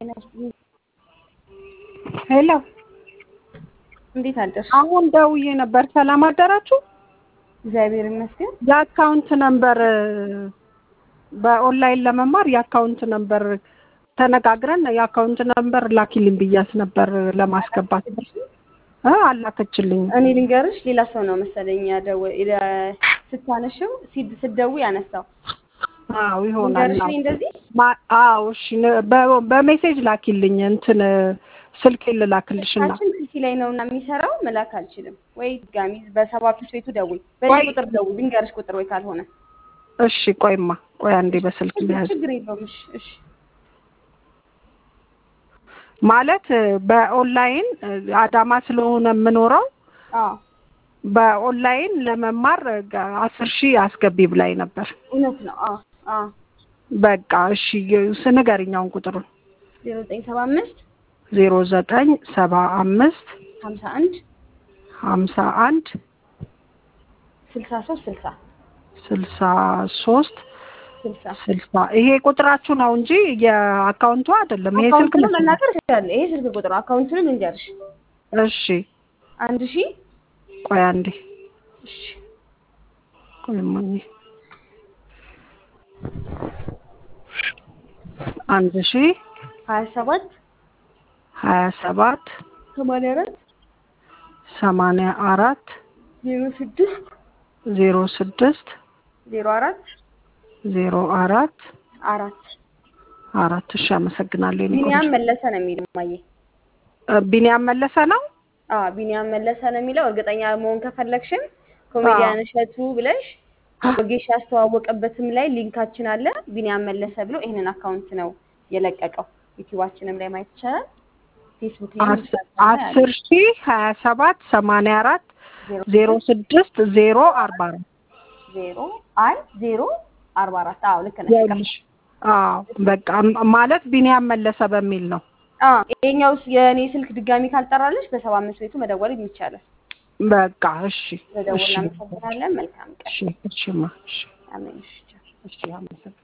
ጤና ይስጥልኝ። ሄሎ እንዴት አደርሽ? አሁን ደውዬ ነበር። ሰላም አደራችሁ? እግዚአብሔር ይመስገን። የአካውንት ነምበር በኦንላይን ለመማር የአካውንት ነምበር ተነጋግረን የአካውንት ነምበር ላኪልኝ ብያት ነበር ለማስገባት እ አላከችልኝ። እኔ ልንገርሽ፣ ሌላ ሰው ነው መሰለኝ ያደወ ስታነሽው ሲድ ስደው ያነሳው አዎ ይሆናል። ልንገርሽ እኔ እንደዚህ ማ- አዎ እሺ፣ ነ- በ- በሜሴጅ ላኪልኝ እንትን ስልክ ልላክልሽና ስልካችን ስልኪ ላይ ነው እና የሚሰራው መላክ አልችልም። ወይ ድጋሚ በሰባ ፒስ ቤቱ ደውይ፣ በዚህ ወይ- ቁጥር ደውይ፣ ልንገርሽ ቁጥር ወይ ካልሆነ እሺ፣ ቆይማ ቆይ አንዴ በስልክ ልያዝ ችግር የለውም። እሺ እሺ ማለት በኦንላይን አዳማ ስለሆነ የምኖረው አዎ በኦንላይን ለመማር ጋ- አስር ሺህ አስገቢ ብላኝ ነበር። እውነት ነው። አዎ አዎ በቃ እሺ ስንገርኛውን ቁጥሩን ዜሮ ዘጠኝ ሰባ አምስት ዜሮ ዘጠኝ ሰባ አምስት ሀምሳ አንድ ሀምሳ አንድ ስልሳ ሶስት ስልሳ ስልሳ ሶስት ስልሳ ስልሳ ይሄ ቁጥራችሁ ነው እንጂ የአካውንቱ አይደለም። ይሄ ስልክ አካውንቱንም ነው። መናገር እችላለሁ። ይሄ ስልክ ቁጥር ነው። አካውንቱንም ልንገርሽ እሺ አንድ ሺህ ቆይ አንዴ እሺ ቆይ እማዬ አንድ ሺ ሀያ ሰባት ሀያ ሰባት ሰማንያ አራት ሰማንያ አራት ዜሮ ስድስት ዜሮ ስድስት ዜሮ አራት ዜሮ አራት አራት አራት እሺ አመሰግናለሁ። የኔ ቢኒያም ቆንጆ። መለሰ ነው የሚል ማየ እ ቢኒያም መለሰ ነው። አዎ ቢኒያም መለሰ ነው የሚለው። እርግጠኛ መሆን ከፈለግሽም ኮሜዲያን እሸቱ ብለሽ ወጌሽ ያስተዋወቀበትም ላይ ሊንካችን አለ። ቢኒያም መለሰ ብሎ ይህንን አካውንት ነው የለቀቀው። ዩቲዩባችንም ላይ ማየት ይቻላል። ፌስቡክ ላይ አስ- አስር ሺ ሀያ ሰባት ሰማንያ አራት ዜሮ ስድስት ዜሮ አርባ አራት ዜሮ አይ ዜሮ አርባ አራት አዎ ልክ ነሽ። ይኸውልሽ አዎ በቃ ም- ማለት ቢኒያም መለሰ በሚል ነው። አዎ ይሄኛው የእኔ ስልክ ድጋሚ ካልጠራለሽ በሰባ አምስት ቤቱ መደወል ይቻላል። በቃ እሺ መደወል እሺ እናመሰግናለን። መልካም ቀን። እሺ እሺማ እሺ አሜን። እሺ ቻው። እሺ አመሰግናለሁ።